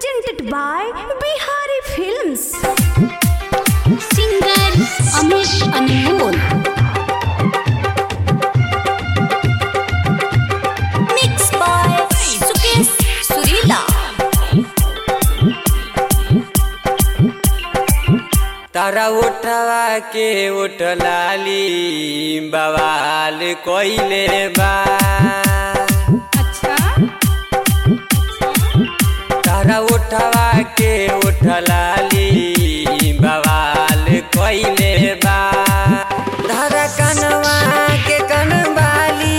presented by Bihari Films. Singer Amit Anmol mix by Sukesh Surila तारा उठवा के उठ लाली बवाल कोइले बा अच्छा तारा उठवा के उठ लाली बवाल कोइले बा धारा कनवा के कनवाली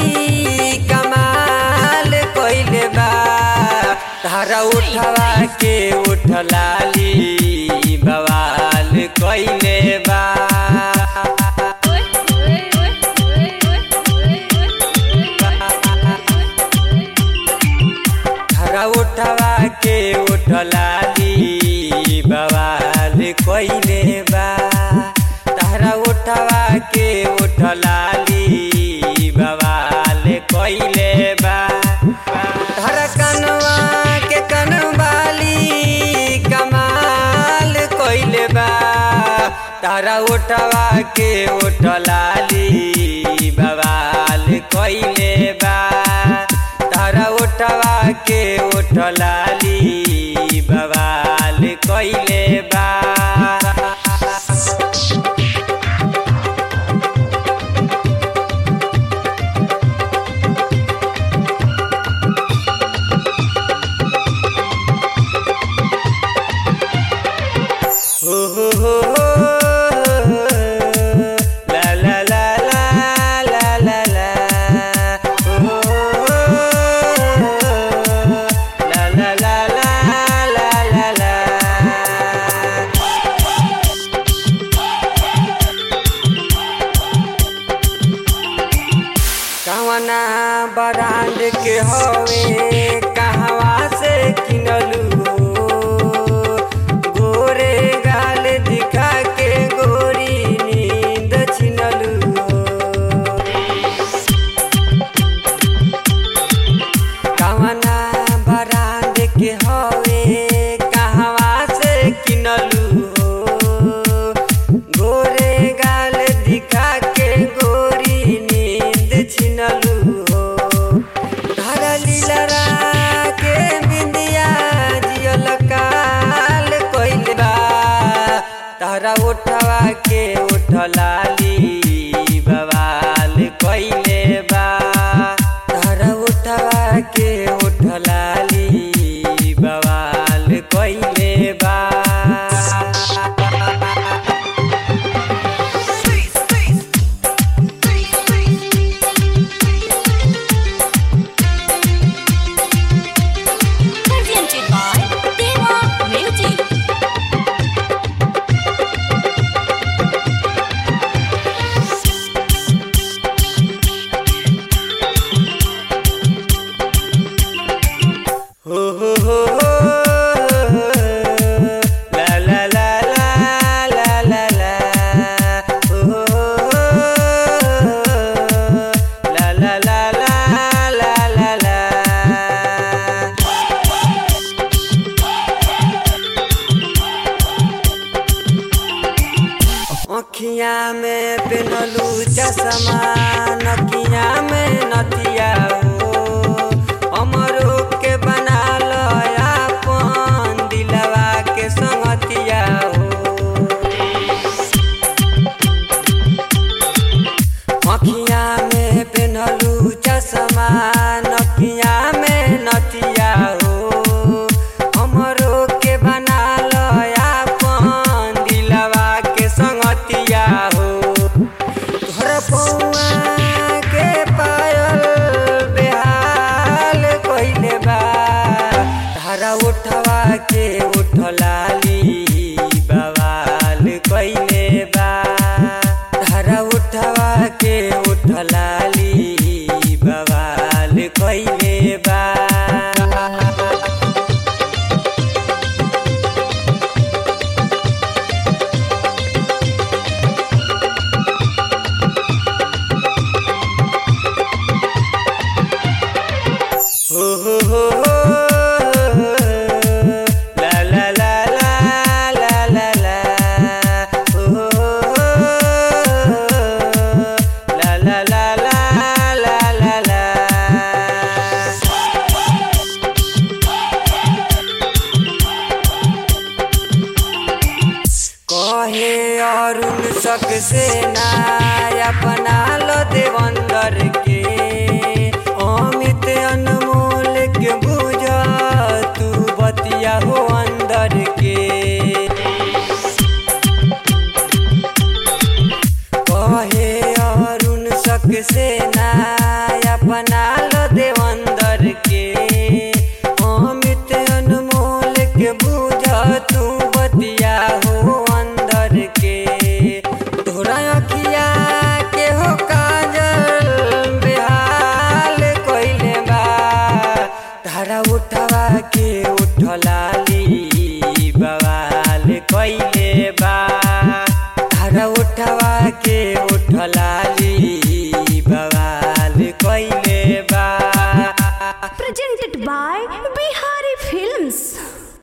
कमाल कोइले बा तारा उठवा के उठ लाली बवाल कोइले बा हरा उठवा के उठलाली बवाल कोइले बा तारा उठवा के उठलाली बवाल कोइले बा तारा कनवा के कनवाली कमाल कोइले बा तारा उठवा के उठलाली बवाल कोइले बा तारा उठवा के उठलाली बवाल कोइले बा हो हो हो हो ला ला ला ला ला ला ला हो हो हो ला ला ला ला ला ला ला कवना ब्रांड के हवे कहवा से किनलू हो गोरे गाल दिखा के गोरी नींद छिनलू हो कवना ब्रांड के हवे कहवा से किनलू हो गोरे गाल दिखा के गोरी नींद छिनलू हो धारा लीलरा के बिंदिया जियल काल कोइल बा तारा उठवा के उठलाली बवाल कोइले बा तारा उठवा के उठलाली बवाल कोइले बा presented by Deva Music हो हो हो हो ला ला ला ला ला ला ला हो हो हो ला ला ला ला ला ला ला अखिया में पेनलू चश्मा नकिया में नथिया हो अमरो के बना लो अपन दिलवा के संगतिया हो अखिया में पेनलू चश्मा नकिया में नथिया हो हमरो के बना लो अपन दिलवा के संगतिया हो तोहर पौआ के पायल बेहाल कइले बा धारा उठवा के उठलाली बवाल कइले बा धारा उठवा के उठलाली बवाल कइले बा हो हो हो हो शक से ना अपना लो देवंदर के अमित अनमोल के बुझ तू बतिया हो अंदर के कहे अरुण शक से ना अपना लो देवंदर के अमित अनमोल के बुझ तू बतिया हो अंदर के तोरा अखिया के हो काजल बेहाल कइले बा धारा उठवा के उठलाली बवाल कइले बा धारा उठवा के उठलाली बवाल कइले बा presented by Bihari